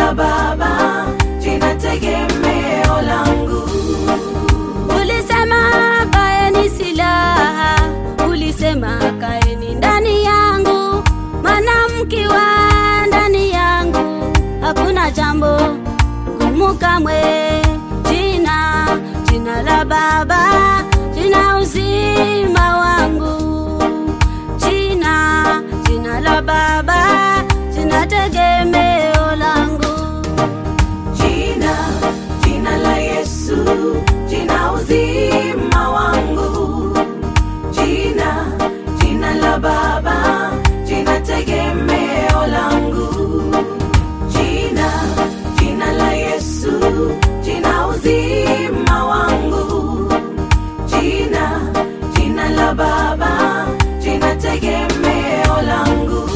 la Baba, jina tegemeo langu. Ulisema kaeni silaha, ulisema kaeni ndani yangu, maana mkiwa ndani yangu hakuna jambo gumu kamwe. Jina, jina la Baba, jina uzima wangu. Jina, jina la Baba, jina tegemeo langu. Jina, jina la Yesu, jina uzima wangu. Jina, jina la Baba, jina tegemeo langu. Jina, jina la Yesu, jina uzima wangu. Jina, jina la Baba, jina tegemeo langu.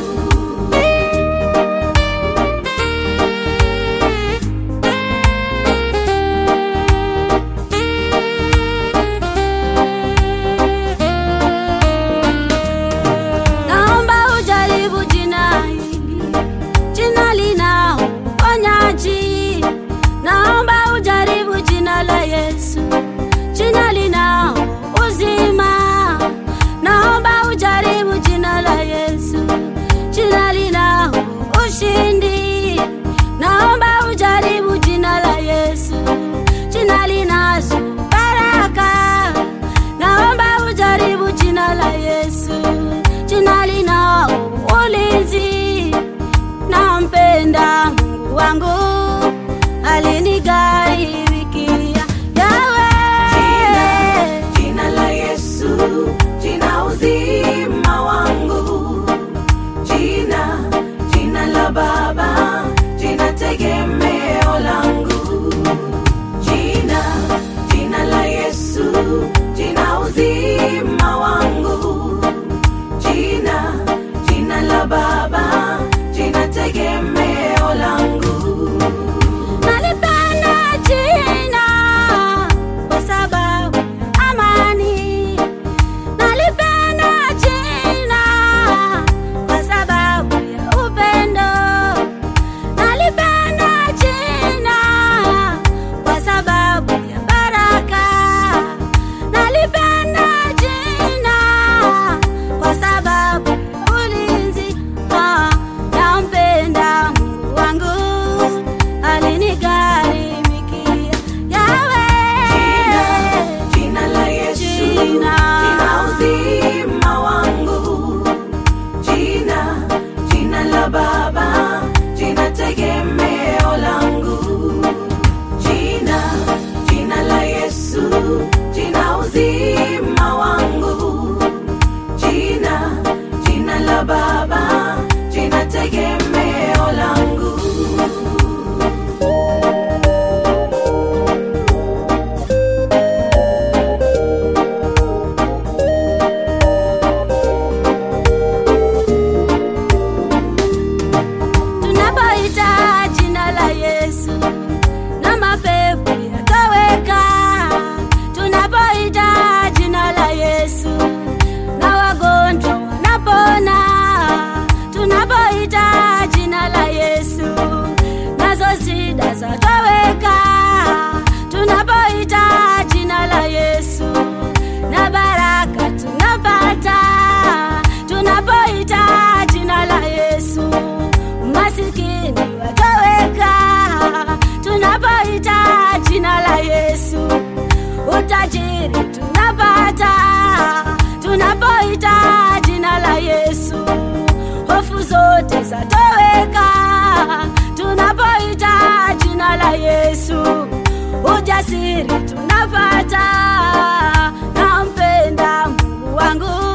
Naomba ujaribu jina hili, jina lina uponyaji. Naomba ujaribu jina la Yesu, jina lina uzima. Naomba ujaribu jina la Yesu, jina lina ushindi. Naomba ujaribu jina la Yesu, jina linazo baraka. Naomba ujaribu jina la Yesu, jina lina ulinzi. Nampenda Mungu wangu alinigaribikia Yawe. Jina la Yesu, jina uzima wangu. Jina, jina la Baba, jina tegemeo langu. Jina, jina la Yesu, jina uzima wangu. Jina, jina la Baba, jina tegemeo langu. Nalipenda jina kwa sababu amani. Nalipenda jina kwa sababu ya upendo. Nalipenda jina kwa sababu ya baraka. Nalipenda jina kwa sababu ya ulinzi. Ah, nampenda Mungu wangu alinigharimikia. Yawe. Jina la Yesu, Jina. jina uzima wangu. Jina, jina la Baba, jina tegemeo langu. Jina, jina la Yesu, jina uzima wangu. Jina, jina la Baba, jina tegemeo langu. Tunapoita jina la Yesu na mapepo yatoweka. Tunapoita jina la Yesu na wagonjwa wanapona. Tunapoita jina la Yesu nazo shida zatoweka. Tunapoita jina la Yesu na baraka tunapata. Tunapoita jina la Yesu masikini watoweka. Tunapoita jina la Yesu utajiri tunapata. Tunapoita jina la Yesu hofu zote zatoweka. Tunapoita jina la Yesu ujasiri tunapata. Nampenda Mungu wangu